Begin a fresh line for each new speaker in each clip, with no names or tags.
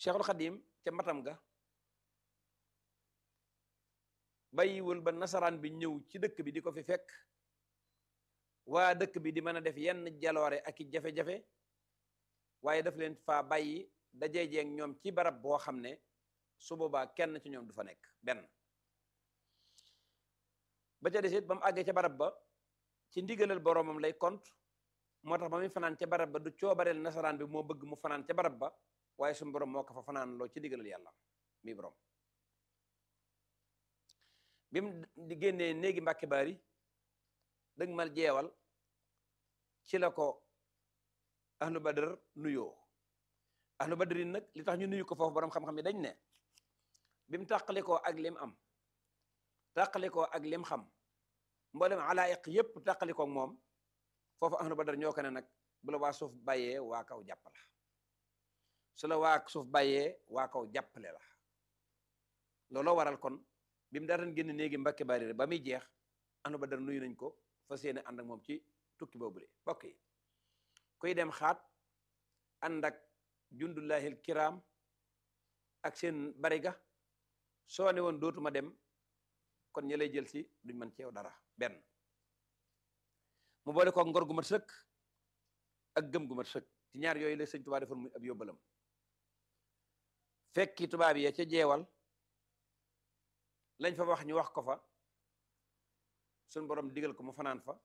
Cheikhul Xadim ca matam ga bàyyiwul ba nasaraan bi ñëw ci dëkk bi di ko fi fekk waa dëkk bi di mën a def yenn jaloore ak i jafe-jafe waaye daf leen faa bàyyi dajeejeeg ñoom ci barab boo xam ne su boobaa kenn ci ñoom du fa nekk benn ba ca desit ba mu àggee ca barab ba ci ndigalal boroomam lay kont moo tax ba muy fanaan ca barab ba du coobareel nasaraan bi moo bëgg mu fanaan ca barab ba waaye suñu borom moo ko fa fanaan loo ci ndigalal yàlla mi borom bi mu di génnee néegi mbàkke baari dëgg mal jeewal ci la ko ahlu badar nuyoo ahlu badrin nag li tax ñu nuyu ko foofu borom xam-xam yi dañ ne bi mu tàqalikoo ak lim am tàqalikoo ak lim xam mboolem alaayiq yépp tàqalikoo moom foofu ahlu badar ñoo ko ne nag bu la waa suuf bàyyee waa kaw jàpp la su la waa suuf bàyyee waa kaw jàppale la looloo waral kon bi mu daataan génn néegi mbàkke bari ba muy jeex ahlu badar nuyu nañ ko fas yéene ànd ak moom ci tukki boobule bokk yi kuy dem xaat ànd ak jundullahil kiram ak seen bariga soo ne woon dootuma dem kon ñi lay jël si duñ mën ci yow dara benn mu boole ko ngor gu mat sëkk ak gëm gu mat sëkk ci ñaar yooyu la sëñ Tuubaa defoon muy ab yóbbalam fekki tubaab yi ca jeewal lañ fa wax ñu wax ko fa suñ borom digal ko mu fanaan fa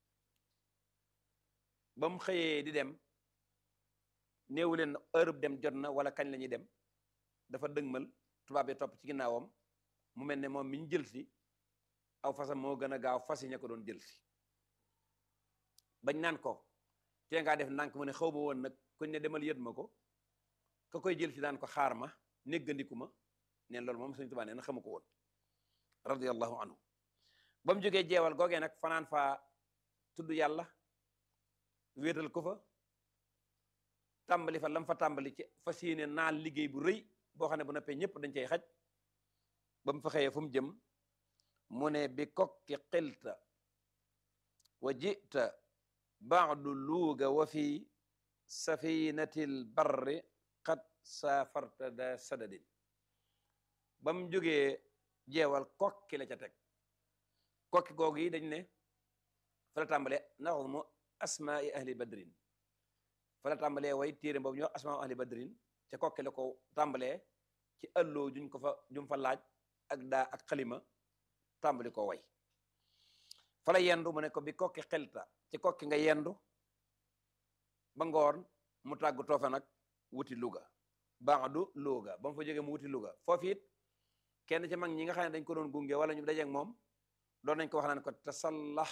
ba mu xëyee di dem néewu leen heure dem jot na wala kañ la ñuy dem dafa dëgmal tubaab yi topp ci ginnaawam mu mel ne moom mi ñu jël si aw fasam moo gën a gaaw fas yi ña ko doon jël si bañ naan ko tee ngaa def ndànk mu ne xaw ma woon nag kuñ ne demal yët ma ko ka koy jël si daan ko xaar ma néggandiku ma neen loolu moom Sëñ Tuubaa nee na xamu ko woon radiyallahu anhu ba mu jógee jeewal googee nag fanaan fa tudd yàlla wéetal ko fa tàmbali fa lam fa tàmbali ci fas yéene naal liggéey bu rëy boo xam ne bu noppee ñëpp dañ cay xaj ba mu fa xëyee fu mu jëm mu ne bi kokki xilta wa jita baadu luuga wa fi safinatil barri qad saafarta da sadadin ba mu jógee jeewal kokki la ca teg kokki googu yi dañ ne fa la tàmbalee naxu mu asmaai ahli badrin fa la tàmbalee way téere boobu ñu wax asmaa ahli badrin ca kokki la ko tàmbalee ci ëlloo juñ ko fa jum fa laaj ak daa ak xalima tàmbali ko way fa la yendu mu ne ko bi kokki xelta ci kokki nga yendu ba ngoon mu tàggu toofa nag wuti Louga baadu Louga ba mu fa jógee mu wuti Louga foofu it kenn ci mag ñi nga xam ne dañ ko doon gunge wala ñu dajeeg moom doon nañ ko wax naan ko tasallax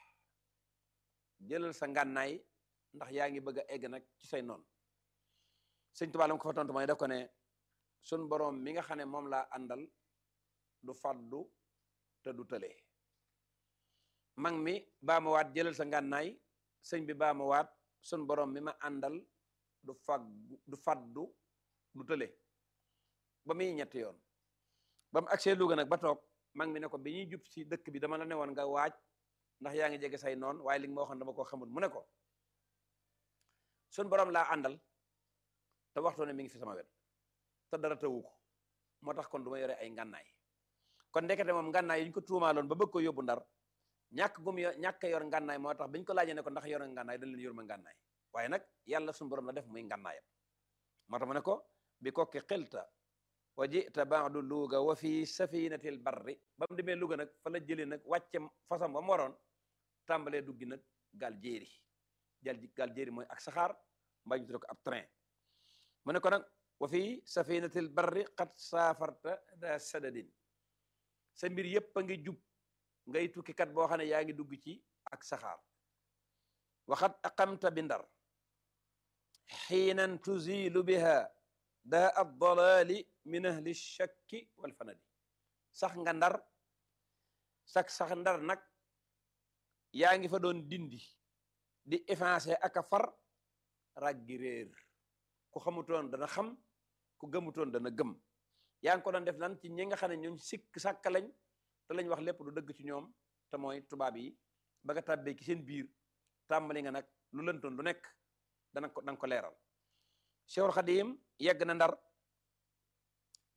jëlal sa ngànnaay ndax yaa ngi bëgg a egg nag ci say noonu sëñ Tuubaa lam ko fa tontu mooy def ko ne sun boroom mi nga xam ne moom laa àndal du faddu te du tële mag mi baa ma waat jëlal sa ngànnaay sëñ bi baa ma waat sun boroom mi ma àndal du faggu du faddu du tële ba muy ñetti yoon ba mu agsee Louga nag ba toog mag mi ne ko bi ñuy jub si dëkk bi dama la ne woon nga waaj ndax yaa ngi jege say noon waaye li nga ma waxoon dama ko xamul mu ne ko sun borom laa àndal te waxtu ne mi ngi fi sama wet te dara tawu ko moo tax kon du ma yore ay ngànnaay kon ndekete moom ngànnaay yi ñu ko tuumaaloon ba bëgg ko yóbbu ndar ñàkk gum yo ñàkk yor ngànnaay moo tax biñ ko laajee ne ko ndax yor nga ngànnaay dañ leen yor ma ngànnaay waaye nag yàlla sun borom la def muy ngànnaayam moo tax mu ne ko bi kokki xilta wa jita baadu luuga wa fi safinatil barri ba mu demee Louga nag fa la jëlee nag wàcce fasam ba mu waroon tàmbalee duggi nag gaal jéeri jal gaal jéeri mooy ak saxaar mbaa ñu tuddee ko ab train mu ne ko nag wa fi safinatil barri qad saafarta da sadadin sa mbir yépp a ngi jub ngay tukkikat boo xam ne yaa ngi dugg ci ak saxaar waxat aqamta bi ndar xiinan tuzilu biha daa ad dalali min ahli shakki wal fanadi sax nga ndar sax sax ndar nag yaa ngi fa doon dindi di effacer ak a far raggi réer ku xamutoon dana xam ku gëmutoon dana gëm yaa ngi ko doon def lan ci ñi nga xam ne ñooñ sikk sàkka lañ te lañ wax lépp du dëgg ci ñoom te mooy tubaab yi ba nga tàbbee ci seen biir tàmbali nga nag lu lëntoon lu nekk dana ko danga ko leeral Cheikhul Khadim yegg na ndar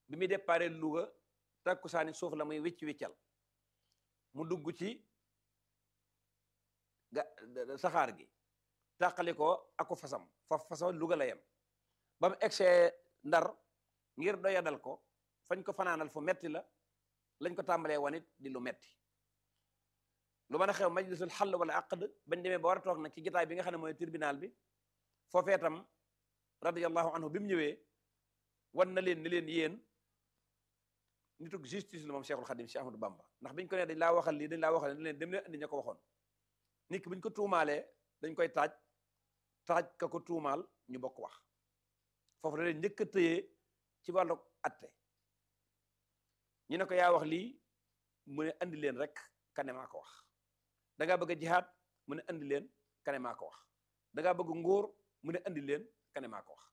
bi muy déparé Louga takkusaani suuf la muy wicc wiccal mu dugg ci ga saxaar gi tàqali ko ako fasam fa fasam Louga la yem ba mu egsee ndar ngir doyadal ko fañ ko fanaanal fu metti la lañ ko tàmbalee wanit di lu metti lu mën a xew majlisul xall wala aqd bañ demee ba war a toog nag ci gitaay bi nga xam ne mooy tribunal bi foofee tam radiyallahu anhu bi mu ñëwee wan na leen ni leen yéen nitug justice la moom Cheikhul Khadim Cheikh Ahmadou Bamba ndax biñ ko ne dañ laa waxal lii dañ laa waxal ni leen dem leen andi ña ko waxoon nit ki buñ ko tuumaalee dañ koy taaj taaj ka ko tuumaal ñu bokk wax foofu la leen njëkk a tëyee ci wàllu atte ñu ne ko yaa wax lii mu ne andi leen rek kane maa ko wax da ngaa bëgg a jihaad mu ne andi leen kane maa ko wax da ngaa bëgg nguur mu ne andi leen kane maa ko wax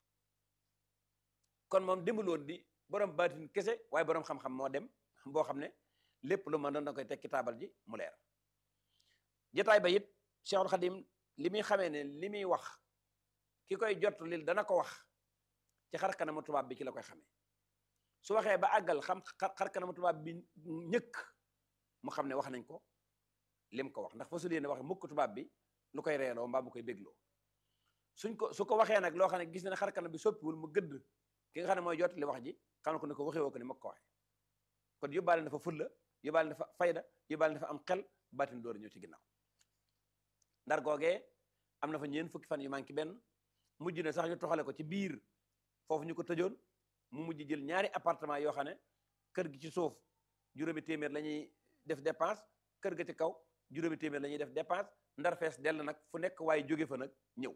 kon moom demuloon di borom baatin kese waaye borom xam-xam moo dem boo xam ne lépp lu mën doon da koy teg ci taabal ji mu leer jotaay ba it Cheikhul Khadim li muy xamee ne li muy wax ki koy jot lil dana ko wax ci xar kanamu tubaab bi ci la koy xamee su waxee ba àggal xam xar kanamu tubaab bi ñëkk mu xam ne wax nañ ko lim ko wax ndax fa su leen wax mukk tubaab bi lu koy reeloo mbaa mu koy bégloo suñ ko su ko waxee nag loo xam ne gis na ne xar kanam bi soppiwul mu gëdd ki nga xam ne mooy jot li wax ji xam ko ne ko waxee woo ko ni ma ko waxee kon yóbbaale na fa fulla yóbbaale na fa fayda yóbbaale na fa am xel baatin door ñëw ci ginnaaw ndar googee am na fa ñeen fukki fan yu manqué benn mujj na sax ñu toxale ko ci biir foofu ñu ko tëjoon mu mujj jël ñaari appartement yoo xam ne kër gi ci suuf juróomi téeméer la ñuy def dépense kër ga ci kaw juróomi téeméer la ñuy def dépense ndar fees dell nag fu nekk waaye jóge fa nag ñëw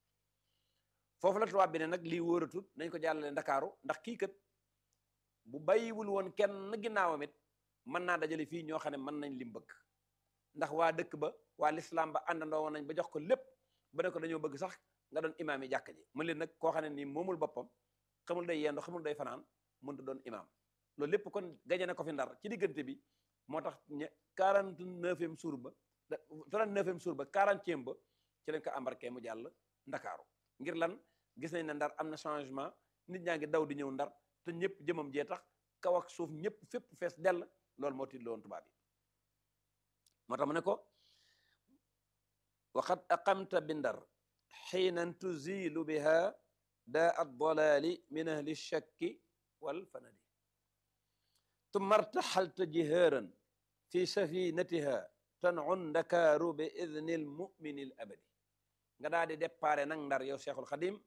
foofu la tubaab bi ne nag lii wóoratut nañ ko jàllale ndakaaru ndax kii kat bu bàyyiwul woon kenn ginnaawam it mën naa dajale fii ñoo xam ne mën nañ lim bëgg ndax waa dëkk ba waa lislaam ba àndandoo woon nañ ba jox ko lépp ba ne ko dañoo bëgg sax nga doon imaam yi jàkk ji mën leen nag koo xam ne nii moomul boppam xamul day yendu xamul day fanaan mënut doon imaam loolu lépp kon gaje na ko fi ndar ci diggante bi moo tax ñe quarante neuvième jour ba trente neuvième jour ba quarantième ba ci lañ ko embarqué mu jàll ndakaaru ngir lan gis nañ ne ndar am na changement nit ñaa ngi daw di ñëw ndar te ñëpp jëmam jee tax kaw ak suuf ñëpp fépp fees dell loolu moo tiit woon tubaab yi moo tax mu ne ko waxad aqamta bi ndar xiinan tuzilu biha daa addalaali min ahli shakki wal fanadi tumma artaxalta jihaaran fi safinatiha tanun ndakaaru bi idni almumini al abadi nga daal di déparé nag ndar yow cheikhul xadim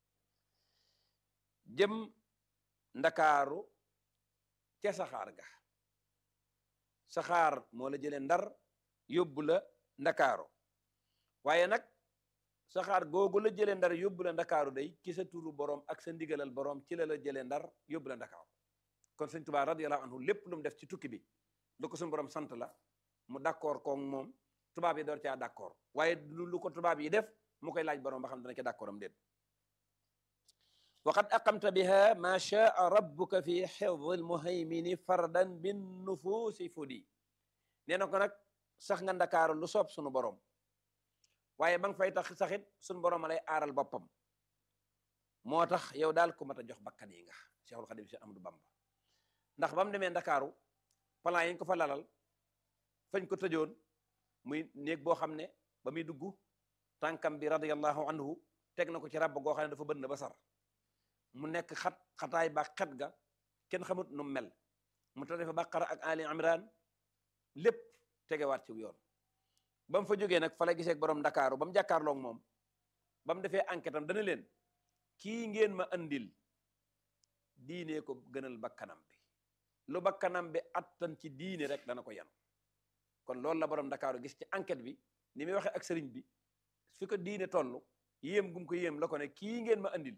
jëm ndakaaru ca saxaar ga saxaar moo la jëlee ndar yóbbu la ndakaaru waaye nag saxaar googu la jëlee ndar yóbbu la ndakaaru day ci sa turu borom ak sa ndigalal borom ci la la jëlee ndar yóbbu la ndakaaru kon sëñ Tuubaa radiyallahu anhu lépp lu mu def ci tukki bi lu ko suñu borom sant la mu d'accord koog moom tubaab yi door caa d'accord waaye lu ko tubaab yi def mu koy laaj borom ba xam dana ca d'accord am déet waqad aqamta biha ma shaa rabbuka fi xifdi almuhaymini fardan bin nufuusi fudi nee na ko nag sax nga ndakaaru lu soob sunu borom waaye ba nga fay tax saxit sunu borom a lay aaral boppam moo tax yow daal ku mat a jox bakkan yi nga Cheikhul Khadim Cheikh Amadou Bamba ndax ba mu demee ndakaaru plan yi ñu ko fa lalal fañ ko tëjoon muy néeg boo xam ne ba muy dugg tànkam bi radiyallahu anhu teg na ko ci ràbb goo xam ne dafa bënn ba sar mu nekk xat xataay ba xet ga kenn xamut nu mel mu tare fa Baqara ak Ali Imran lépp tegewaat ci yoon ba mu fa jógee nag fa la gisee borom ndakaaru ba mu jàkkaarloog moom ba mu defee enquête am dana leen kii ngeen ma andil diine ko gënal bakkanam bi lu bakkanam bi attan ci diine rek dana ko yan kon loolu la borom ndakaaru gis ci enquête bi ni muy waxee ak sëriñ bi fi ko diine toll yéem gum ko yéem la ko ne kii ngeen ma andil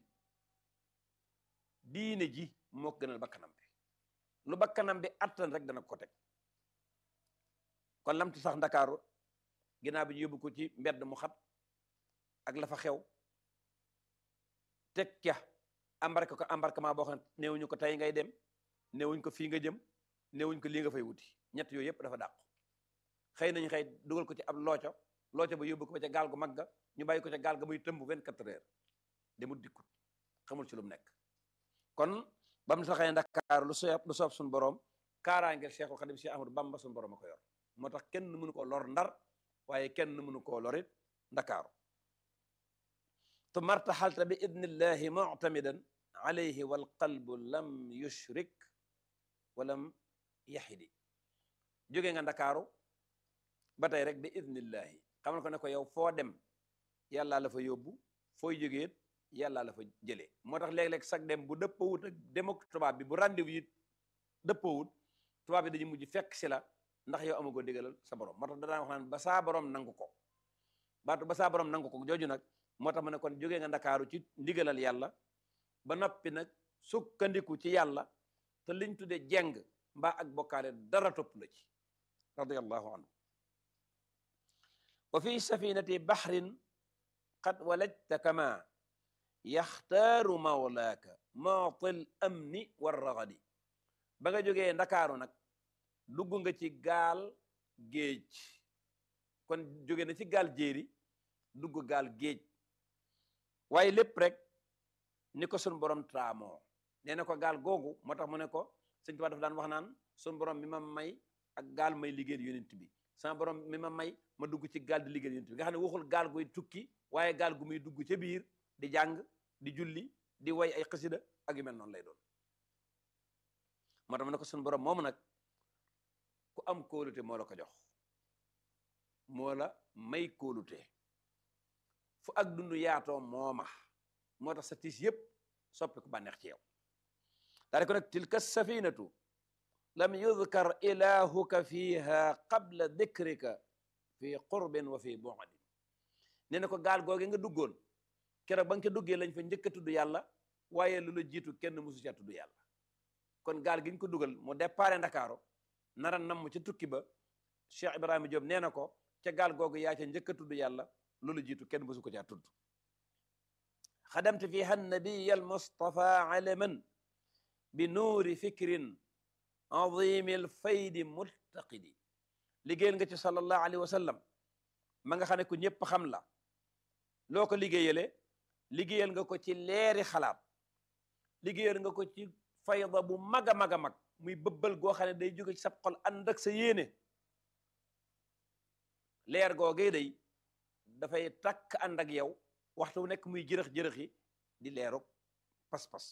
diine ji moo ko gënal bakkanam bi lu bakkanam bi attan rek dana ko teg kon lamti sax ndakaaru ginnaaw bi ñu yóbbu ko ci mbedd mu xat ak la fa xew teg ca embarqué ko embarquement boo xam ne néewuñu ko tey ngay dem néewuñ ko fii nga jëm néewuñ ko lii nga fay wuti ñett yooyu yëpp dafa dàqu xëy nañ xëy dugal ko ci ab looco looco ba yóbbu ko ba ca gaal gu mag ga ñu bàyyi ko ca gaal ga muy tëmb vingt quatre heures demul dikkut xamul ci lu mu nekk kon ba mu taxee Ndakaaru lu soob lu soob suñu borom kaaraangeel Cheikhul Khadim Cheikh Ahmadou Bamba suñu borom a ko yor moo tax kenn mënu ko lor ndar waaye kenn mënu koo lorit Ndakaaru tu martaxalta bi idnillahi muctamidan alayhi wal qalbu lam yushrik walam yaxidi jóge nga Ndakaaru ba tey rek bi idnillahi xamal ko ne ko yow foo dem yàllaa la fa yóbbu fooy jógeet yàllaa la fa jëlee moo tax léeg-léeg sag dem bu dëppawut ak dem ak tubaab bi bu rendez-vous yi dëppawut tubaab bi dañu mujj fekk si la ndax yow amagoo digalal sa borom moo tax da daan wax naan ba saa borom nangu ko baatu ba saa borom nangu ko jooju nag moo tax ma ne kon jógee nga ndakaaru ci ndigalal yàlla ba noppi nag sukkandiku ci yàlla te liñ tudde jeng mbaa ak bokkaale dara topp la ci radiyallahu anhu wa fi safinati bahrin qad walajta kama yaxtaaru mawlaaka maatil amni war raxadi ba nga jógee ndakaaru nag dugg nga ci gaal géej kon jóge na ci gaal jéeri dugg gaal géej waaye lépp rek ni ko sun borom traamoo nee na ko gaal googu moo tax mu ne ko sëñ Tuubaa dafa daan wax naan sun borom mi ma may ak gaal may liggéeyal yonent bi sama borom mi ma may ma dugg ci gaal di liggéeyal yonent bi nga xam ne waxul gaal guy tukki waaye gaal gu muy dugg ca biir di jàng di julli di way ay xasida ak yu mel noonu lay doon moo tax mu ne ko sun borom moomu nag ku am kóolute moo la ko jox moo la may kóolute fu ak dund yaatoo mooma moo tax sa tiis yépp soppi ku bànneex ci yow daal ko nag tilka safinatu lam yudkar ilahuka fiha qabla dikrika fi qurbin wa fi bu'din nee na ko gaal googe nga duggoon keroog ba nga ko duggee lañ fa njëkk a tudd yàlla waaye lu la jiitu kenn musu ca tudd yàlla kon gaal gi ñu ko dugal mu déparé Ndakaaru nara namm ca tukki ba Cheikh Ibrahima Diop nee na ko ca gaal googu yaa ca njëkk a tudd yàlla loolu jiitu kenn musu ko caa tudd xadamte fiha nabiya almustafa alaman bi nuuri fikrin azimi alfaydi multaqidi liggéeyal nga ci sallallahu alayhi wa sallam ma nga xam ne ku ñëpp xam la loo ko liggéeyale liggéeyal nga ko ci leeri xalaat liggéeyal nga ko ci fayda bu mag a mag a mag muy bëbbal goo xam ne day jóge ci sab xol ànd ak sa yéene leer googee day dafay takk ànd ak yow waxtu wu nekk muy jërëx-jërëxi di leerug pas-pas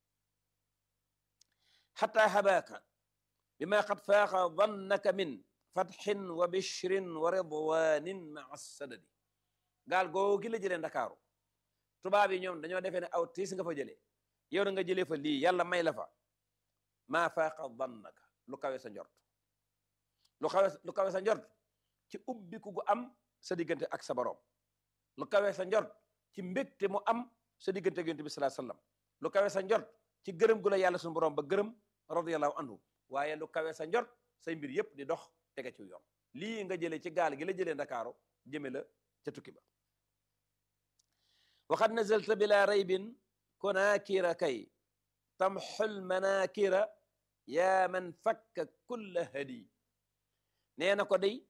xata habaaka bima qad faaqa dannaka min fatxin wa bishrin wa ridwanin maa sadadi gaal googi la jëlee ndakaaru tubaab yi ñoom dañoo defee ne aw tiis nga fa jëlee yow na nga jëlee fa lii yàlla may la fa maa faaqa dannaka lu kawe sa njort lu kawe lu kawe sa njort ci ubbiku gu am sa diggante ak sa borom lu kawe sa njort ci mbégte mu am sa diggante ak yonent bi sallallahu alayhi wasallam lu kawe sa njort ci gërëm gu la yàlla suñu borom ba gërëm radiyallahu anhu waaye lu kawe sa njort say mbir yépp di dox tege ci yoon lii nga jëlee ci gaal gi la jëlee ndakaaru jëme la ca tukki ba waxad nazalta bila raybin kunaakira kay tamxul manaakira yaa man fakka kulla hadi nee na ko day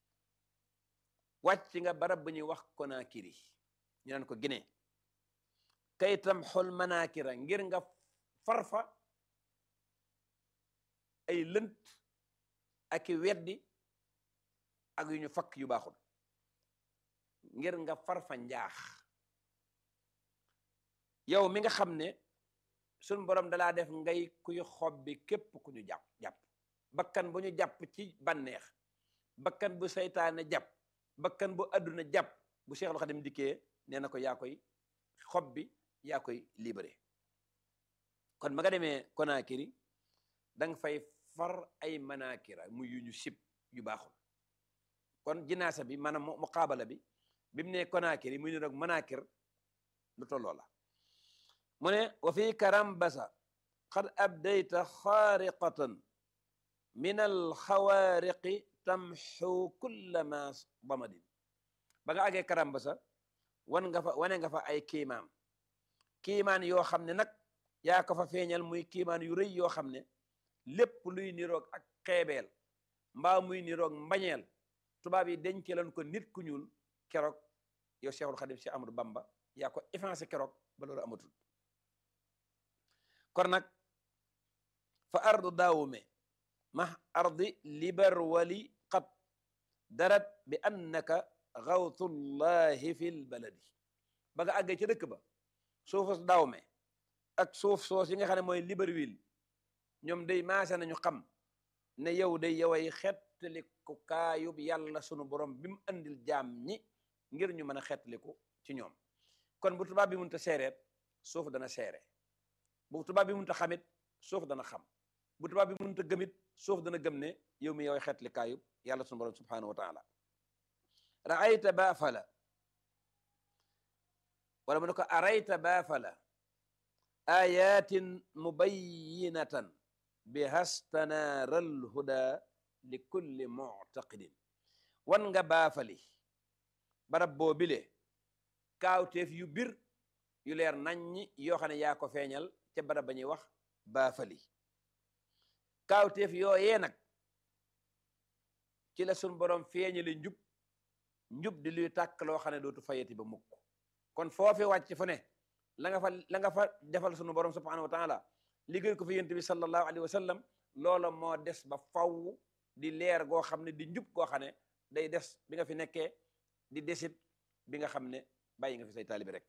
wàcc nga barab bu ñuy wax konaakiri ñu naan ko Guinée kay tamxul manaakira ngir nga farfa ay lënt ak i weddi ak yu ñu fakk yu baaxul ngir nga farfa njaax yow mi nga xam ne suñ borom dalaa def ngay kuy xob bi képp ku ñu jàpp jàpp bakkan bu ñu jàpp ci bànneex bakkan bu seytaane jàpp bakkan bu àdduna jàpp bu Cheikhul Khadim dikkee nee na ko yaa koy xob bi yaa koy libéré kon ma nga demee Conakry da nga fay far ay manakira muy yu ñu sib yu baaxul kon jinaasa bi maanaam muqaabala bi bi mu ne Conakry muy ni rek manakir lu tolloo la mu ne wa fi karambasa qad abdayta xaariqatan min alxawaariqi tamxu kulla ma damadin ba nga àggee karambasa wan nga fa wane nga fa ay kiimaan kiimaan yoo xam ne nag yaa ko fa feeñal muy kiimaan yu rëy yoo xam ne lépp luy niroog ak xeebeel mbaa muy niroog mbañeel tubaab yi denceloon ko nit ku ñuul keroog yow Cheikhul Khadim Cheikh Amadou Bamba yaa ko effacé keroog ba loolu amatul kon nag fa ardu daawume ma ardi libar wali qad darat bi annaka gawtullahi fil baladi ba nga àggee ca dëkk ba suufus daawme ak suuf soos yi nga xam ne mooy Libreville ñoom day maase nañu xam ne yow day yoway xettaliku kaayub yàlla sunu borom bi mu andil jaam ñi ngir ñu mën a xettaliku ci ñoom kon bu tubaab bi mënta seereet suuf dana seere bu tubaab bi mënta xamit suuf dana xam bu tubaab bi mënta gëmit suuf dana gëm ne yow mi yoway xettali kaayub yàlla sunu borom subhanahu wa taala raayta baafala wala mu ne ko arayta baafala ayatin mubayinatan bihastanaral huda li kulli muctaqidin wan nga baafali barab boo bile kaawteef yu bir yu leer naññi yoo xam ne yaa ko feeñal ca barab ba ñuy wax baafali kaawteef yooyee nag ci la sun borom feeñale njub njub di luy tàkk loo xam ne dootu fayati ba mukk kon foofi wàcc fu ne la nga fa la nga fa defal sunu borom subhanahu wa taala liggéey ko fi yent bi sallallahu alayhi wa sallam loola moo des ba faw di leer goo xam ne di njub goo xam ne day des bi nga fi nekkee di desit bi nga xam ne bàyyi nga fi say taalibi rek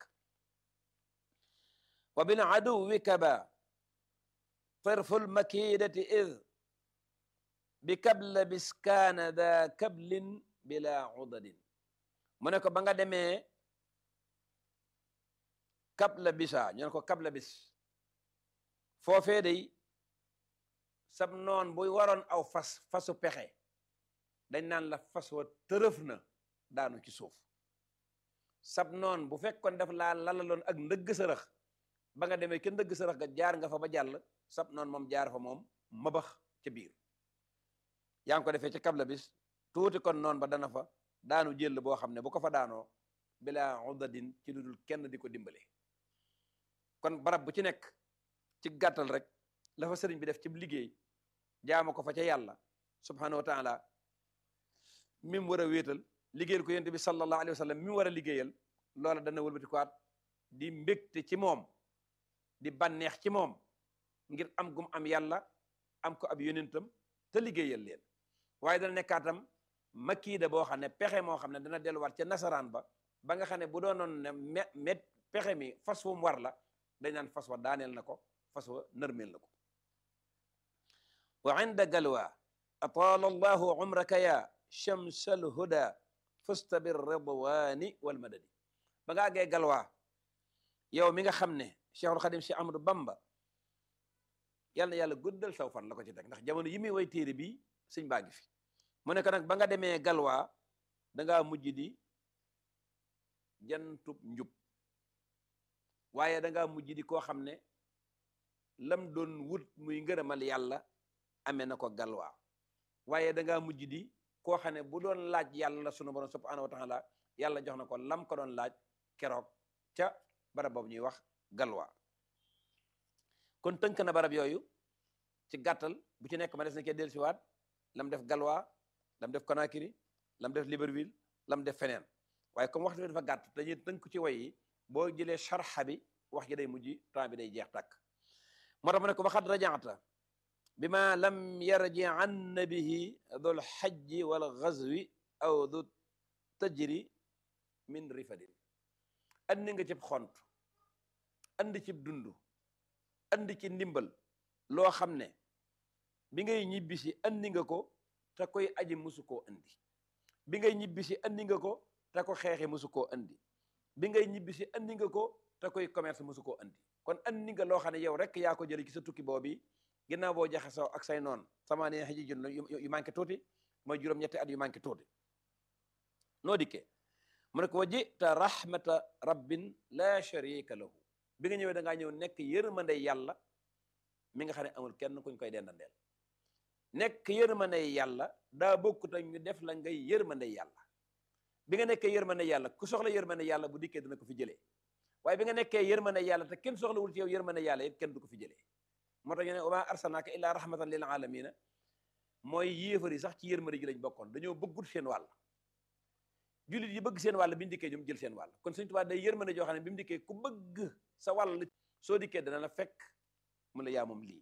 wa bil aduwi kaba tarful makidati id bi kabla biskaana da kablin bila udadin mu ne ko ba nga demee kabla bisa ñu ne ko kabla bis foofee day sab noon buy waroon aw fas fasu pexe dañ naan la fas wa tërëf na daanu ci suuf sab noon bu fekkoon def laa lalaloon ak ndëgg sërëx ba nga demee ke ndëgg sërëx ga jaar nga fa ba jàll sab noon moom jaar fa moom mabax ca biir yaa ngi ko defee ci kabla bis tuuti kon noon ba dana fa daanu jël boo xam ne bu ko fa daanoo bila udadin ci lu dul kenn di ko dimbale kon barab bu ci nekk ci gàttal rek la fa sëriñ bi def ci liggéey jaama ko fa ca yàlla subhanahu wa taala mi mu war a wéetal liggéeyal ko yonent bi sallallahu alayhi wa sallam mi mu war a liggéeyal loola dana wëlbati ko at di mbégte ci moom di bànneex ci moom ngir am gum am yàlla am ko ab yonentam te liggéeyal leen waaye dana nekkaatam makiida boo xam ne pexe moo xam ne dana delluwaat ca nasaraan ba ba nga xam ne bu doonoon ne me met pexe mi fas wu mu war la dañ naan fas wa daaneel na ko fas wa nërmeel na ko wa inda galwa ataala allahu umraka ya chamsal huda fusta bir ridwani wal madadi ba nga àggee galwa yow mi nga xam ne cheikhul xadim cheikh ahmadou bamba yàlla na yàlla guddal saw fan la ko ci teg ndax jamono yi muy way téere bi sëñ baa ngi fi mu ne ko nag ba nga demee galwa dangaa mujj di jantub njub waaye dangaa mujj di koo xam ne lam doon wut muy ngërëmal yàlla amee na ko galwaa waaye dangaa mujj di koo xam ne bu doon laaj yàlla sunu borom subhanahu wa taala yàlla jox na ko lam ko doon laaj keroog ca barab boobu ñuy wax galwaa kon tënk na barab yooyu ci gàttal bu ci nekk ma des na kee dellusiwaat lam def galwaa lam def Conakry lam def Libreville lam def feneen waaye comme waxtu bi dafa gàtt dañuy tënk ci way yi boo jëlee sharxa bi wax ji day mujj temps bi day jeex tàkk moo tax mu ne ko waxat rajaata bi ma lam yarji an bihi dul xajji wal gazwi aw du tajri min rifadin andi nga cib xont andi cib dund andi ci ndimbal loo xam ne bi ngay ñibbisi andi nga ko te koy aji musu koo andi bi ngay ñibbisi andi nga ko te ko xeexi musu koo andi bi ngay ñibbisi andi nga ko te koy commerce musu koo andi kon andi nga loo xam ne yow rek yaa ko jëlee ci sa tukki boobu ginnaaw boo jaxasoo ak say noon sama ne xëji jun yu manqué tuuti mooy juróom-ñetti at yu manqué tuuti noo dikkee mu ne ko wajita rahmata rabbin la sharika lahu bi nga ñëwee da ngaa ñëw nekk yërmande yàlla mi nga xam ne amul kenn kuñ koy dendandeel nekk yërmande yàlla daa bokkut ak ñu def la ngay yërmande yàlla bi nga nekkee yërmande yàlla ku soxla yërmande yàlla bu dikkee dina ko fi jëlee waaye bi nga nekkee yërmande yàlla te kenn soxlawul ci yow yërmande yàlla it kenn du ko fi jëlee moo tax ñu ne wa maa arsalnaaka illaa rahmatan lil alamina mooy yéefar yi sax ci yërmande ji lañ bokkoon dañoo bëggut seen wàll jullit yi bëgg seen wàll bi mu dikkee ñoom jël seen wàll kon Sëñ Tuubaa day yërmande joo xam ne bi mu dikkee ku bëgg sa wàll soo dikkee dana la fekk mu la yaa moom lii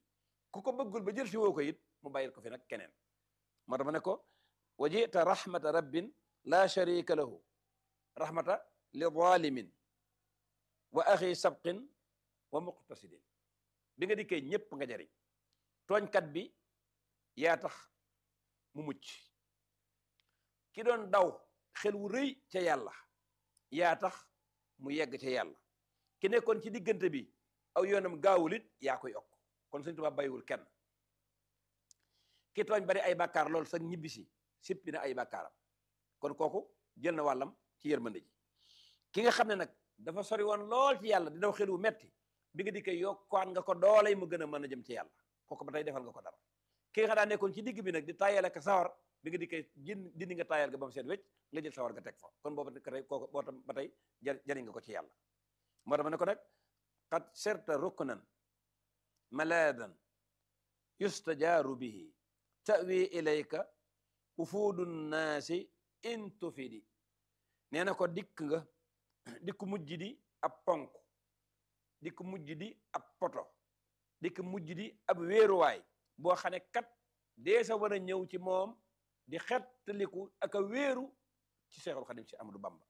ku ko bëggul ba jël si woo ko it mu bàyyil ko fi nag keneen moo tax ma ne ko wa jita rahmata rabbin la sharika lahu rahmata li zalimin wa axi sabqin wa muqtasidin bi nga dikkee ñépp nga jariñ tooñkat bi yaa tax mu mucc ki doon daw xel wu rëy ca yàlla yaa tax mu yegg ca yàlla ki nekkoon ci diggante bi aw yoonam gaawul it yaa ko yokk kon Sëñ Tuubaa bàyyiwul kenn ki tooñ bari ay bàkkaar loolu sax ñibbisi sippi na ay bàkkaaram kon kooku jël na wàllam ci yërmande ji ki nga xam ne nag dafa sori woon lool ci yàlla di daw xel wu metti bi nga dikkee yokkuwaat nga ko doolay mu gën a mën a jëm ci yàlla kooku ba tey defal nga ko dara ki nga xam daa nekkoon ci digg bi nag di tayal ak sawar bi nga dikkee jën dindi nga tayal ga ba mu seet wecc nga jël sawar nga teg fa kon boobu tey kooku boo tam ba tey jariñ nga ko ci yàlla moo tax ma ne ko nag qad sirta ruknan maladan yustajaaru bihi tawi ilayka ufuudu nnaasi in tufidi nee na ko dikk nga dikk mujj di ab ponk dikk mujj di ab poto dikk mujj di ab wéeruwaay boo xam ne kat dee sa war a ñëw ci moom di xettaliku ak a wéeru ci Seexul Xadim si Amadou Bamba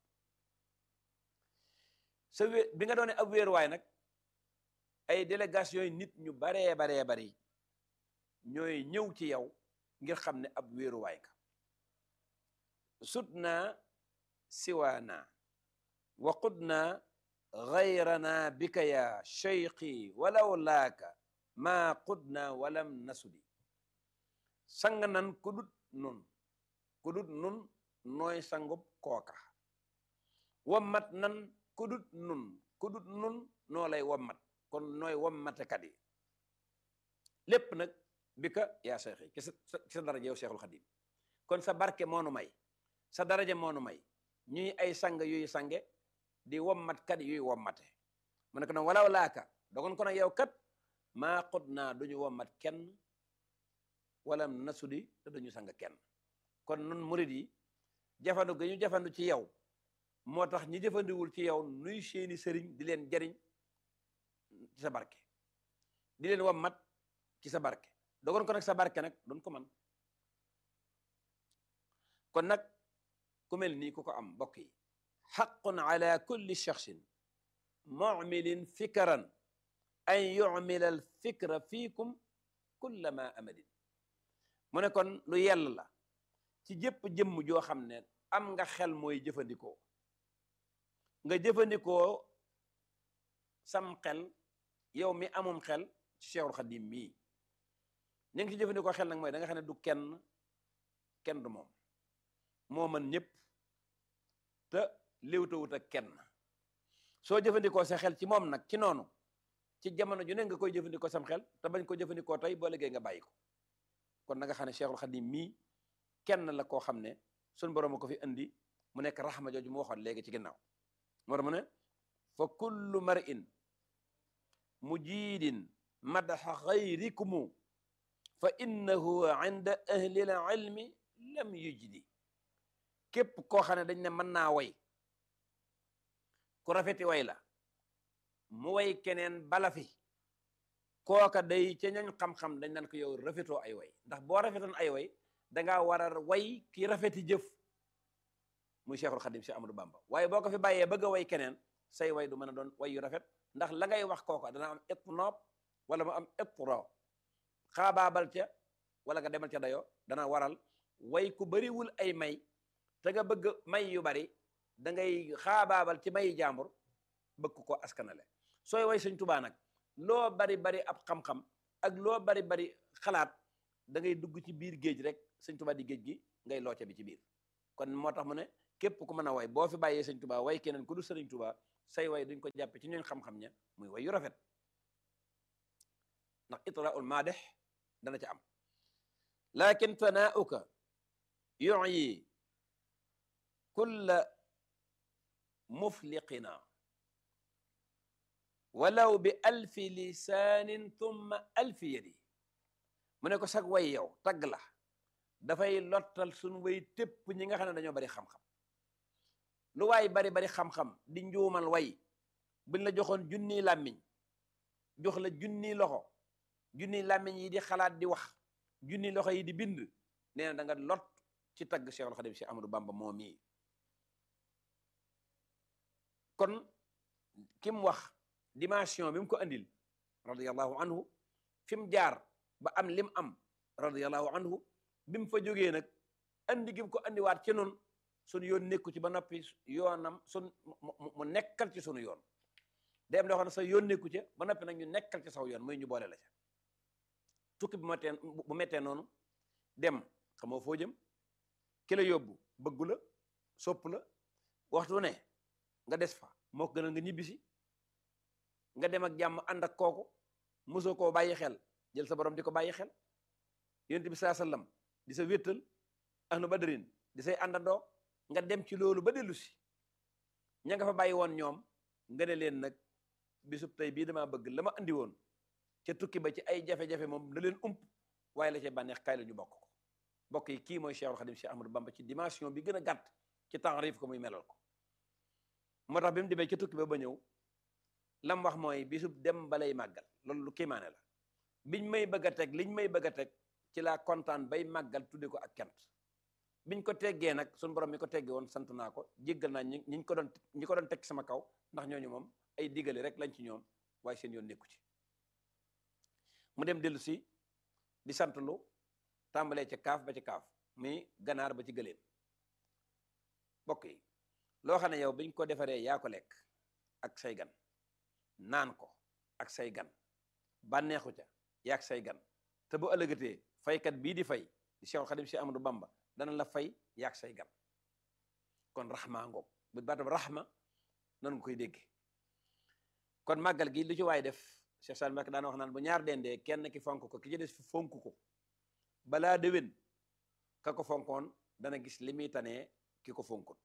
sa wé bi nga doone ab wéeruwaay nag ay délégation yi nit ñu baree baree bari ñooy ñëw ci yow ngir xam ne ab wéeruwaay nga sut naa siwaana wa qud naa gayrana bika ya cheikhi walaw laaka maa qud naa walam nasudi sang nan ku dut nun ku dut nun nooy sangub kooka wammat nan ku dut nun ku dut nun noo lay wammat kon nooy wammatekat yi lépp nag bi ka yaa cheikhi ci sa ci sa daraja yow cheikhul xadim kon sa barke moonu may sa daraja moonu may ñuy ay sang yuy sange di wommat kat yuy wommate mu ne ko nag walaw laaka dogon ko nag yow kat maa xut naa duñu wommat kenn wala nasudi te duñu sang kenn kon nun murid yi jafandu ga ñu jafandu ci yow moo tax ñi jëfandiwul ci yow nuy seeni sëriñ di leen jariñ ci sa barke di leen wommat ci sa barke dogon ko nag sa barke nag doon ko man kon nag ku mel nii ku ko am mbokk yi xaqun ala kulli shaxsin mumilin fikran an yumila al fikra fiikum kullama amadin mu ne kon lu yell la ci jëpp jëmm joo xam ne am nga xel mooy jëfandikoo nga jëfandikoo sam xel yow mi amum xel ci Cheikhul Xadim mii ñu ngi ci jëfandikoo xel nag mooy da nga xam ne du kenn kenn du moom moo mën ñëpp te léewtawut ak kenn soo jëfandikoo sa xel ci moom nag ci noonu ci jamono ju ne nga koy jëfandikoo sam xel te bañ ko jëfandikoo tey boo liggéey nga bàyyi ko kon na nga xam ne Cheikhul Khadim mii kenn la koo xam ne sun borom a ko fi indi mu nekk raxma jooju mu waxoon léegi ci ginnaaw moo tax mu ne fa kullu mar'in mujiidin madaxa xayrikumu fa innahu inda ahli l ilmi lam yujdi képp koo xam ne dañ ne mën naa way ku rafeti way la mu way keneen bala fi kooka day ca ñañ xam-xam dañ naan ko yow rafetoo ay way ndax boo rafetoon ay way dangaa war a way ki rafeti jëf muy Cheikhul Khadim Cheikh Amadou Bamba waaye boo ko fi bàyyee bëgg a way keneen say way du mën a doon way yu rafet ndax la ngay wax kooka dana am itnoob wala mu am itro xaabaabal ca wala nga demal ca dayoo dana waral way ku bariwul ay may te nga bëgg may yu bari da ngay xaabaabal ci mayi jàmbur bëgg ko askanale sooy way Sëñ Tuubaa nag loo bari bari ab xam-xam ak loo bari bari xalaat da ngay dugg ci biir géej rek Sëñ Tuubaa di géej gi ngay looca bi ci biir kon moo tax mu ne képp ku mën a way boo fi bàyyee Sëñ Tuubaa way keneen ku du Sëriñ Tuubaa say way duñ ko jàppe ci ñooñ xam-xam ña muy way yu rafet ndax itraul maadex dana ca am lakin tanaauka yuyi kulla mufliqina walaw bi alfi lisaanin thumma alfi yadi mu ne ko sag way yow tagg la dafay lottal suñ way tépp ñi nga xam ne dañoo bari xam-xam lu waay bari bari xam-xam di njuumal way buñ la joxoon junni làmmiñ jox la junni loxo junni làmmiñ yi di xalaat di wax junni loxo yi di bind nee na da nga lot ci tagg Cheikhul Khadim Cheikh Amadou Bamba moom mii kon ki mu wax dimension bi mu ko andil radiyallahu anhu fi mu jaar ba am lim am radiyallahu anhu bi mu fa jógee nag andi gi mu ko andiwaat ci noonu sunu yoon nekku ci ba noppi yoonam sun mu nekkal ci sunu yoon day am loo xam ne sa yoon nekku ci ba noppi nag ñu nekkal ci saw yoon muy ñu boole la ca tukki bu mettee bu mettee noonu dem xamoo foo jëm ki la yóbbu bëggu la sopp la waxtu ne nga des fa moo ko gënal nga ñibbisi nga dem ak jàmm ànd ak kooku mosoo koo bàyyi xel jël sa borom di ko bàyyi xel yonent bi saa sallam di sa wéttal ahlu badrin di say àndandoo nga dem ci loolu ba dellu si ña nga fa bàyyi woon ñoom nga ne leen nag bisub tey bii damaa bëgg la ma andi woon ca tukki ba ci ay jafe-jafe moom da leen ump waaye la ca bànneex kaay la ñu bokk ko bokk yi kii mooy Cheikhul Khadim Cheikh Ahmadou Bamba ci dimension bi gën a gàtt ci taarif ko muy melal ko moo tax bi mu demee ca tukki ba ba ñëw lam wax mooy bisub dem balay màggal loolu lu kiimaane la biñ may bëgg a teg liñ may bëgg a teg ci laa kontaan bay màggal tudde ko ak kent biñ ko teggee nag suñu borom mi ko teggee woon sant naa ko jéggal naa ñi ñi ko doon ñi ko doon teg sama kaw ndax ñooñu moom ay digale rek lañ ci ñoom waaye seen yoon nekku ci mu dem dellu si di sant lu tàmbalee ca kaaf ba ci kaaf muy ganaar ba ci gëléem bokk yi loo xam ne yow biñ ko defaree yaa ko lekk ak say gan naan ko ak say gan bànneexu ca yaak say gan te bu ëllëgatee faykat bii di fay di Cheikhul Khadim Cheikh Amadou Bamba dana la fay yaak say gan kon raxma ngoog bu baatam raxma noonu nga koy dégg kon màggal gi lu ci waay def Cheikh Sall Mbacke daana wax naan bu ñaar dendee kenn ki fonk ko ki ci des fi fonk ko balaa déwén ka ko fonkoon dana gis li muy tanee ki ko fonkut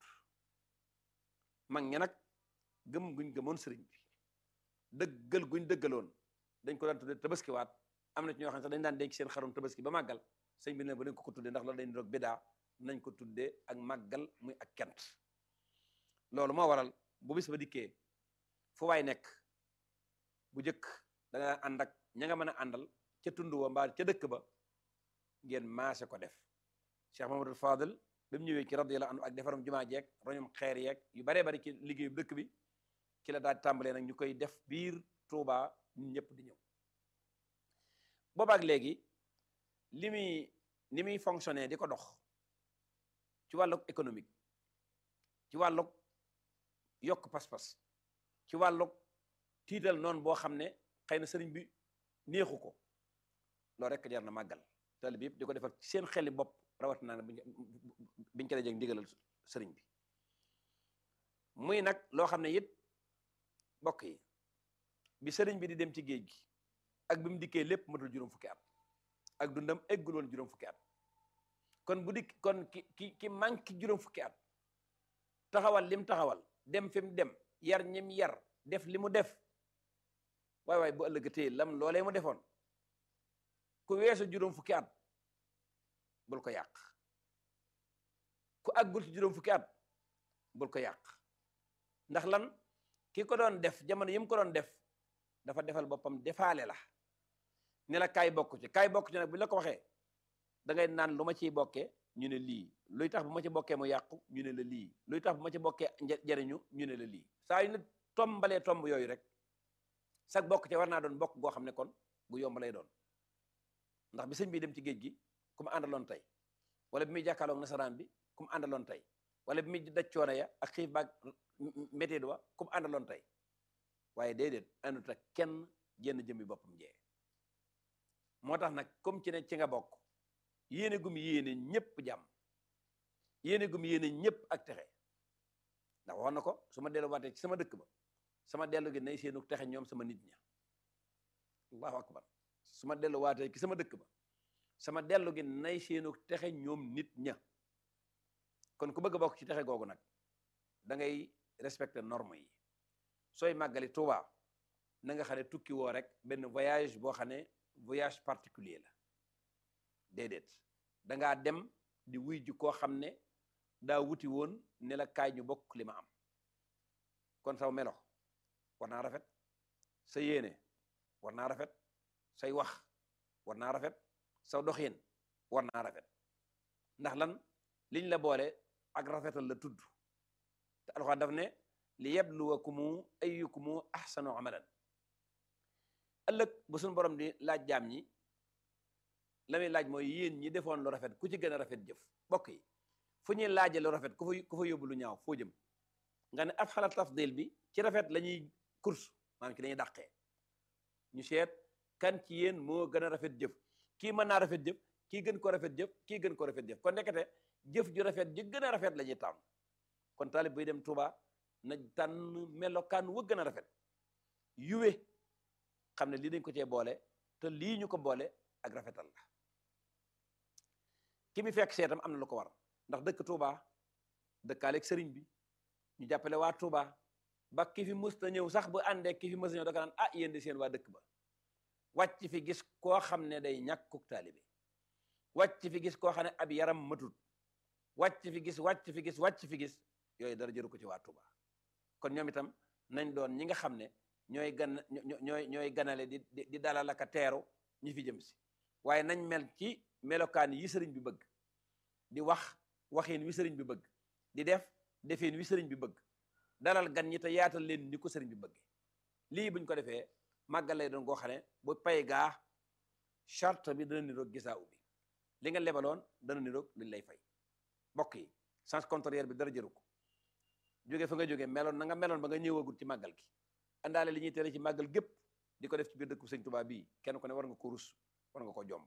mag ña nag gëm guñ gëmoon sëriñ bi dëggal guñ dëggaloon dañ ko daan tudde tabaskiwaat am na ci ñoo xam ne sax dañ daan denc seen xarum tabaski ba màggal sëñ bi ne ba dañ ko ko tudde ndax loolu dañ doog bidaa nañ ko tudde ak màggal muy ak kent loolu moo waral bu bis ba dikkee fu waay nekk bu jëkk da nga daan ànd ak ña nga mën a àndal ca tund wa mbaa ca dëkk ba ngeen maase ko def Cheikh Mamadou Fadel ba mu ñëwee ci radiyallahu anhu ak defaram jumaa jeeg roñum xeer yeeg yu baree bari ci liggéeyu dëkk bi ci la daal tàmbalee nag ñu koy def biir Touba ñun ñëpp di ñëw boobaak léegi li muy ni muy fonctionner di ko dox ci wàllug économique ci wàllug yokk pas-pas ci wàllug tiital noonu boo xam ne xëy na sëriñ bi neexu ko loolu rek jar na màggal tali bi yëpp di ko defal ci seen xeli bopp rawat naa ne biñ ko dajee ndigalal sëriñ bi muy nag loo xam ne it bokk yi bi sëriñ bi di dem ci géej gi ak bi mu dikkee lépp matul juróom fukki at ak dundam eggul woon juróom fukki at kon bu dikk kon ki ki ki manqué juróom fukki at taxawal lim taxawal dem fi mu dem yar ñim yar def li mu def waay waay bu ëllëgatee lam loolee mu defoon ku weesu juróom fukki at bul ko yàq ku àggul ci juróom fukki at bul ko yàq ndax lan ki ko doon def jamono yi mu ko doon def dafa defal boppam defaale la ne la kaay bokk ci kaay bokk ci nag bu la ko waxee da ngay naan lu ma ciy bokkee ñu ne lii luy tax bu ma ci bokkee mu yàqu ñu ne la lii luy tax bu ma ci bokkee jariñu ñu ne la lii saa yu ne tombalee tomb yooyu rek sag bokk ci war naa doon bokk goo xam ne kon gu yomb lay doon ndax bi sëñ bi dem ci géej gi ku mu àndaloon tey wala bi muy jàkkaarloog nasaraan bi ku mu àndaloon tey wala bi muy daj coono ya ak xiif baag météo wa ku mu àndaloon tey waaye déedéet àndut ak kenn jenn jëmmi boppam jee moo tax nag comme ci ne ci nga bokk yéene gum yéene ñëpp jàmm yéene gum yéene ñëpp ak texe ndax wax na ko su ma delluwaatee ci sama dëkk ba sama dellu gi nay seenu texe ñoom sama nit ña allahu akbar su ma delluwaatee ci sama dëkk ba sama dellu gi nay seenu texe ñoom nit ña kon ku bëgg a bokk ci texe googu nag da ngay respecter norme yi sooy màggali Tuuba na nga xam ne tukki woo rek benn voyage boo xam ne voyage particulier la déedéet dangaa dem di wuy ji koo xam ne daa wuti woon ne la kaay ñu bokk li ma am kon saw melo war naa rafet sa yéene war naa rafet say wax war naa rafet saw doxin war naa rafet ndax lan liñ la boole ak rafetal la tudd te alxuraan daf ne li yabluwakumu ayyukumu ahsanu amalan ëllëg bu suñu borom di laaj jaam ñi la muy laaj mooy yéen ñi defoon lu rafet ku ci gën a rafet jëf bokk yi fu ñuy laaje lu rafet ku fa ku fa yóbbu lu ñaaw foo jëm nga ne ab xala tafdil bi ci rafet la ñuy course maanaam ci dañuy dàqee ñu seet kan ci yéen moo gën a rafet jëf kii mën naa rafet jëf kii gën ko rafet jëf kii gën ko rafet jëf kon nekkate jëf ju rafet ji gën a rafet la ñuy tàmm kon taalib buy dem Touba na tànn melokaan wu gën a rafet yuwe xam ne lii dañ ko cee boole te lii ñu ko boole ak rafetal la ki mi fekk seetam am na lu ko war ndax dëkk Touba dëkkaaleeg sëriñ bi ñu jàppale waa Touba ba ki fi mës na ñëw sax bu àndee ki fi mës na ñëw da naan ah yéen di seen waa dëkk ba wàcc fi gis koo xam ne day ñàkkuk taalibe wàcc fi gis koo xam ne ab yaram matut wàcc fi gis wàcc fi gis wàcc fi gis yooyu dara jëru ko ci waa Touba kon ñoom itam nañ doon ñi nga xam ne ñooy gan ñooy ñooy ganale di di dalal ak a teeru ñi fi jëm si waaye nañ mel ci melokaan yi sëriñ bi bëgg di wax waxin wi sëriñ bi bëgg di def defin wi sëriñ bi bëgg dalal gan ñi te yaatal leen ni ko sëriñ bi bëgg lii buñ ko defee màggal lay doon goo xam ne bu pay gaa charte bi dana niroog gisaa ubbi li nga lebaloon dana niroog liñ lay fay mbokk yi sens contraire bi dara jëru ko jóge fa nga jóge meloon na nga meloon ba nga ñëwagul ci màggal gi àndaale li ñuy tere ci màggal gépp di ko def ci biir dëkku sëñ Tuubaa bii kenn ku ne war nga ko rus war nga ko jomb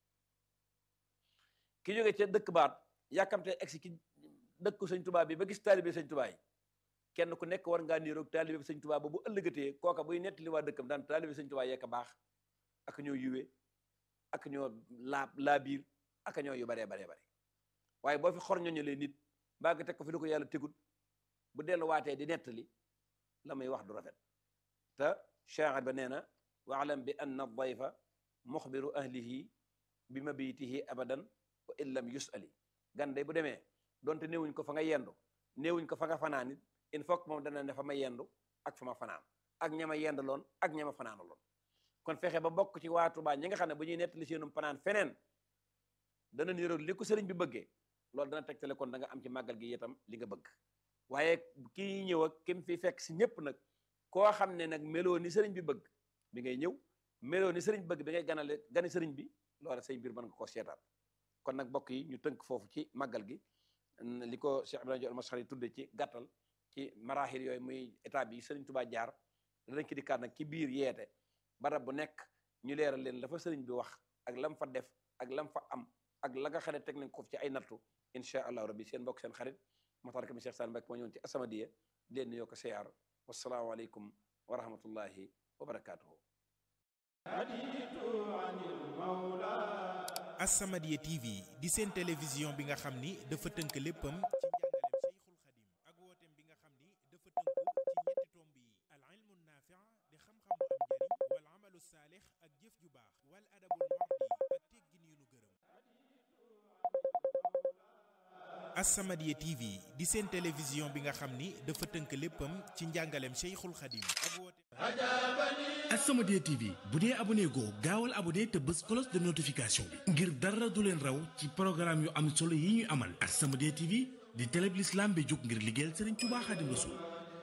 ki jóge ca dëkk baat yàkkamte egsi ki dëkku sëñ Tuubaa bi ba gis taalibe sëñ Tuubaa yi kenn ku nekk war ngaa niroog taalibe sëñ Tuubaa ba bu ëllëgatee kooka buy nettali waa dëkkam daan taalibe sëñ Tuubaa yekk baax ak ñoo yuwe ak ñoo laa laa biir ak ñoo yu baree baree bare waaye boo fi xor ñoñalee nit mbaa nga teg ko fi lu ko yàlla tegut bu delluwaatee di nettali la muy wax du rafet te shaa'ir ba nee na waalam bi anna dayfa muxbiru ahlihi bi mabitihi abadan wa in lam yusali gan day bu demee donte néewuñ ko fa nga yendu néewuñ ko fa nga fanaan it il faut que moom dana ne fa ma yendu ak fa ma fanaan ak ñama yendu loon ak ñama fanaanu loon kon fexe ba bokk ci waa Tuubaa ñi nga xam ne bu ñuy nettali seenum fanaan feneen dana niroog li ko sëriñ bi bëggee loolu dana tegtale kon da nga am ci màggal gi itam li nga bëgg waaye kii ñëw ak kim fi fekk si ñëpp nag koo xam ne nag meloo ni sëriñ bi bëgg bi ngay ñëw meloo ni sëriñ bëgg bi ngay ganale gani sëriñ bi loola say mbir mën nga ko seetaat kon nag mbokk yi ñu tënk foofu ci màggal gi li ko Cheikh Ibrahima Diop al-Mashari tudde ci gàttal ci maraaxil yooyu muy état bi sëriñ Tuubaa jaar danañ ki dikkaat nag ci biir yeete barab bu nekk ñu leeral leen la fa sëriñ bi wax ak lam fa def ak lam fa am ak la nga xam ne teg nañ ko ci ay nattu incha allahu rabbi seen mbokk seen xarit Maxtaar Kami Cheikh Sall Mbacke moo ñëwoon ci As-Samadiyya di leen nuyoo ko siyaar wassalaamu aleykum wa rahmatullahi wa barakaatuhu
As-Samadiyya TV di seen télévision bi nga xam ni dafa tënk léppam ci njàngaleem Cheikhul Khadim ak wooteem bi nga xam ni dafa tënku ci ñetti tomb yi al ilmu naafi' di xam-xam bu am njariñ wal amalu saalix ak jëf ju baax wal adabul mardi ak teggin yu nu gërëm As-Samadiyya TV di seen télévision bi nga xam ni dafa tënk léppam ci njàngaleem Cheikhul Khadim ak wooteem
As-Samadiyya TV bu dee abonné goo gaawal abonné te bës cloche de notification bi ngir dara du leen raw ci programme yu am solo yi ñuy amal As-Samadiyya TV di télé bi l'islam bi jóg ngir liggéeyal Serigne Touba Khadim Rassoul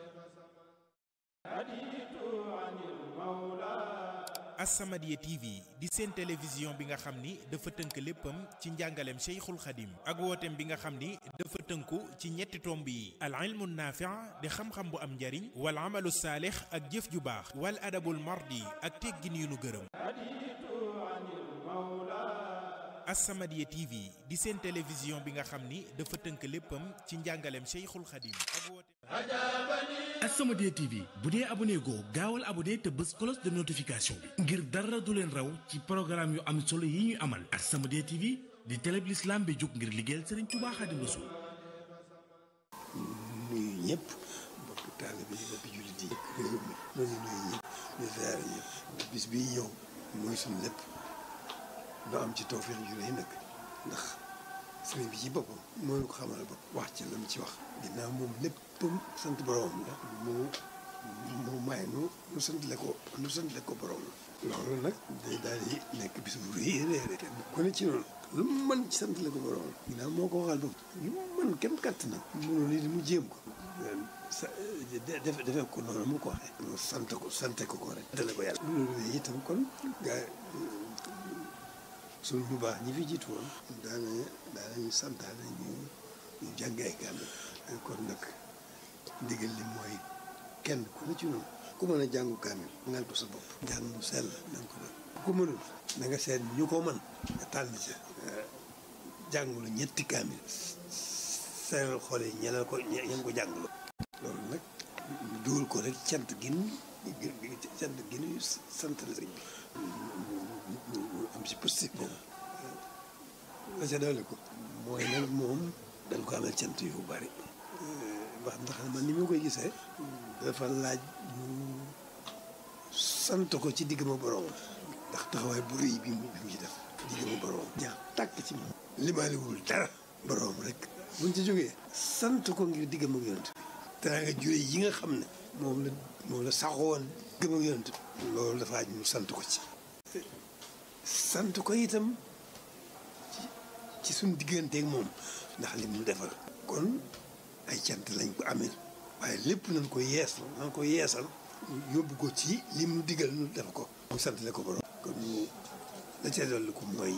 As-Samadiyya TV di seen télévision bi nga xam ni dafa tënk léppam ci njàngaleem Cheikhul Khadim ak wooteem bi nga xam ni dafa tënku ci ñetti tomb yi al ilmu naafi' di xam-xam bu am njariñ wal amalu saalix ak jëf ju baax wal adabul mardi ak teggin yu nu gërëm As-Samadiyya TV di seen télévision bi nga xam ni dafa tënk léppam ci njàngaleem Cheikhul Khadim ak wooteem
As-Samadiyya TV bu dee abonné goo gaawal abonné te bës cloche de notification bi ngir dara du leen raw ci programme yu am solo yi ñuy amal As-Samadiyya TV di télé bi l'islam bi jóg ngir liggéeyal Serigne Touba Khadim Rassoul
nuyu ñëpp bokk taalibe yi bokk jullit yi réew mi noonu nuyu ñëpp ñu ziare ñëpp bis bii ñëw mooy suñu lépp ñu am ci tawfeex ju rëy nag ndax sëriñ bi ci boppam moo ñu ko xamal bopp wax ci la mu ci wax ginnaaw moom léppam sant boromam la mu mu may nu nu santale ko nu santale ko borom loolu nag day daal di nekk bis bu rëy rëy rëy kenn ku ne ci noonu lu mu mën ci santale ko borom ginnaaw moo ko waxal bopp lu mu mën kenn katt na mënu nit mu jéem ko sa def defee ko noonu mu ko waxee mu sant ko sante ko ko rek dale ko yàlla loolu itam kon gaa suñu bu baax ñi fi jiitu woon daana daanañu santaane ñu ñu jàng ay kaamil kon nag ndigal li mooy kenn ku ne ci noonu ku mën a jàngu kaamil ngal ko sa bopp jàng mu sell na nga ko def ku ko mënul na nga seet ñu ko mën nga tànn ca jàngulu ñetti kaamil seeral xool yi ñeneen ko ñeen ko jàngulu loolu nag ñu dugal ko rek cant gin cant gin yu sant la sëñ bi am si positif boobu la ca dolli ko mooy nag moom dañ ko amee cant yu bari wax ndax man ni ma koy gisee dafa laaj ñu sant ko ci digg ma borom ndax taxawaay bu rëy bi mu bi mu ci def digg ma borom jaa tàkk ci moom limaaliwul dara borom rek buñ ci jógee sant ko ngir digg ma yonent bi danaa nga jure yi nga xam ne moom la moom la saxoon digg ma yonent bi loolu dafa aj ñu sant ko ci sant ko itam ci suñ digganteeg moom ndax li mu defal kon ay cant lañ ko amee waaye lépp nañ ko yees nañ ko yeesal yóbbu ko ci li mu digal nu def ko mu sant le ko borom kon ñu la ca dolli ko mooy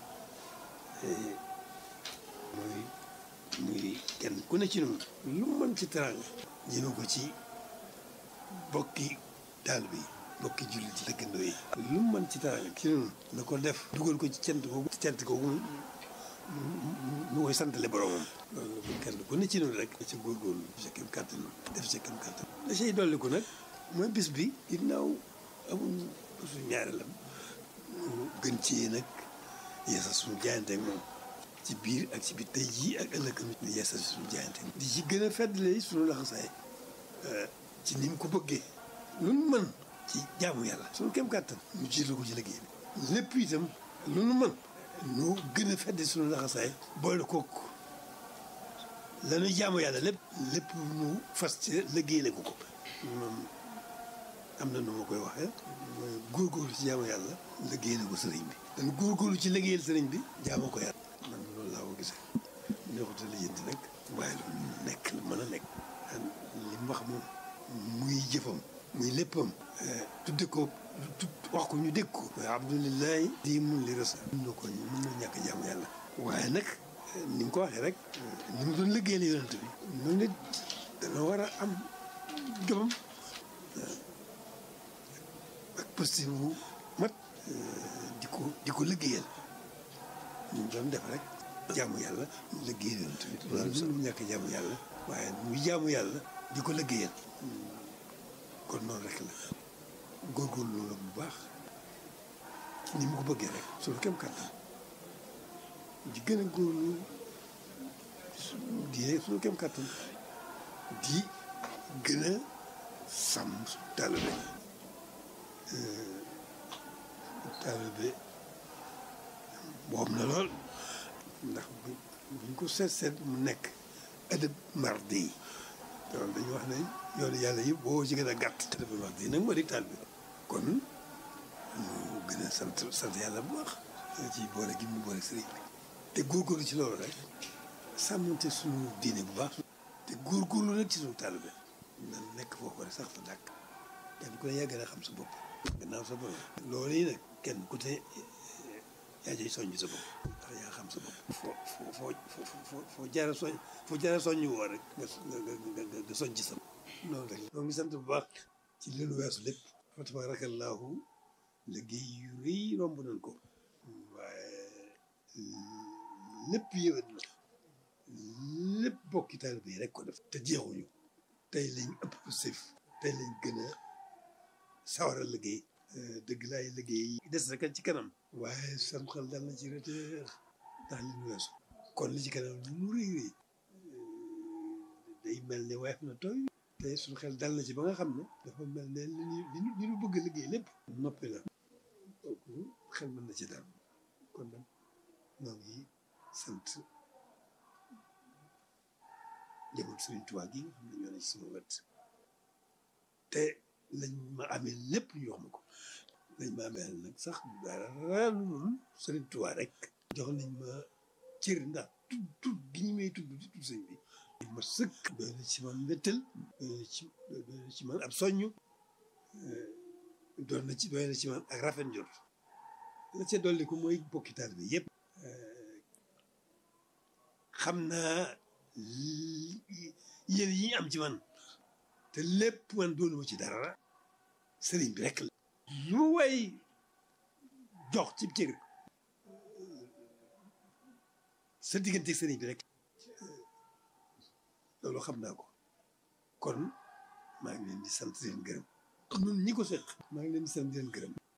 mooy muy kenn ku ne ci noonu lu mën ci teraanga jëme ko ci bokki daal bi bokki jullit ci dëkkandoo yi lu mën ci teraanga ci noonu na ko def dugal ko ci cant googu cant googu ñu koy santale boromam loolu la ko kenn ku ne ci noonu rek ci góorgóorlu sa kem kàttan def sa kem kàttan la say dolli ko nag mooy bis bi ginnaaw amul suñu ñaareelam gën ci nag yeesal suñu jaayante ak moom ci biir ak ci biir tey jii ak ëllëg di yeesal suñu jaayante di ci gën a feddle suñu laxasaay ci ni mu ko bëggee lu nu mën ci jaamu yàlla suñu kem kàttan ñu jiital ko ci liggéey bi lépp itam lu nu mën ñu gën a fedde suñu laxasaay boole kook la ñuy jaamu yàlla lépp lépp ñu fas ci liggéeyale ko ko moom am na nu ma koy waxee mooy góorgóorlu ci jaamu yàlla liggéeyale ko sëriñ bi dañu góorgóorlu ci liggéeyal sëriñ bi jaamu ko yàlla man loolu laa ko gisee neexuta lijjanti nag waaye lu nekk la mën a nekk li mu wax moom muy jëfam muy léppam tudde ko wax ko ñu dégg ko waaye abdulilahi di mun li res mun na ko mën na ñàkk jaamu yàlla waaye nag ni nga ko waxee rek ni mu doon liggéeyal yonent bi noonu nit dana war a am jomam ak positif bu mat di ko di ko liggéeyal ñu doon def rek jaamu yàlla liggéeyal yonent bi loolu mënu ñàkk jaamu yàlla waaye muy jaamu yàlla di ko liggéeyal kon noonu rek la góorgóorlu loolu bu baax ni mu ko bëggee rek suñu kem kàttan di gën a góorlu di rek suñu kem kàttan di gën a sàmm suñu taalibe taalibe boobu na lool ndax buñ ko seet seet mu nekk adab mardi yi loolu dañu wax ne yoonu yàlla yëpp boo ci gën a gàtt adab mardi yi nag moo di taalibe kon ñu gën a sant sant yàlla bu baax ci boole gi mu boole sëriñ bi te góorgóorlu ci loolu rek sàmmante suñu diine bu baax te góorgóorlu nag ci suñu taalibe nan nekk foofu rek sax fa dàkk kenn ku ne yaa gën a xam sa bopp gannaaw sa bopp loolu yi nag kenn ku te yaa jëy soññ sa bopp ndax yaa xam sa bopp foo foo foo foo foo jaara soñ foo jaara soññ woo rek nga nga nga soññ ci sa noonu rek ñoo ngi sant bu baax ci leenu weesu lépp fa tabaarakallaahu liggéey yu rëy romb nañ ko waaye lépp yëwét na lépp bokki taalibe yi rek ko def te jeexuñu tey lañ ëpp sëf tey lañ gën a sawar a liggéey dëgg laay liggéey des rek ci kanam waaye sam xel dal na ci reteer ndax li ñu weesu kon li ci kanam lu rëy rëy day mel ne weef na tooy te suñu xel dal na ci ba nga xam ne dafa mel ne li ñu li ñu bëgg liggéey lépp noppi la kooku xel mën na ci dal kon nag ñoo ngi sant njaboot Sëriñ Tuubaa gi nga xam ne ñoo ne ci sama wet te lañ ma amee lépp ñu wax ma ko lañ ma amee nag sax dara lu Sëriñ Tuubaa rek jox nañ ma cër ndax tudd tudd gi ñu may tudd di tudd sëñ bi ma sëkk doy na ci man mbettel doy na ci doy na ci man ab soññ doon na ci doy na ci man ak rafet njort la ca dolli ko mooy bokki taal bi yëpp xam naa yéen yi am ci man te lépp man doonuma ci dara sëriñ bi rek la lu way jox ci cër sa diggante sëriñ bi rek loolu xam naa ko kon maa ngi leen di sant leen gërëm ñun ñi ko seq maa ngi leen di sant leen gërëm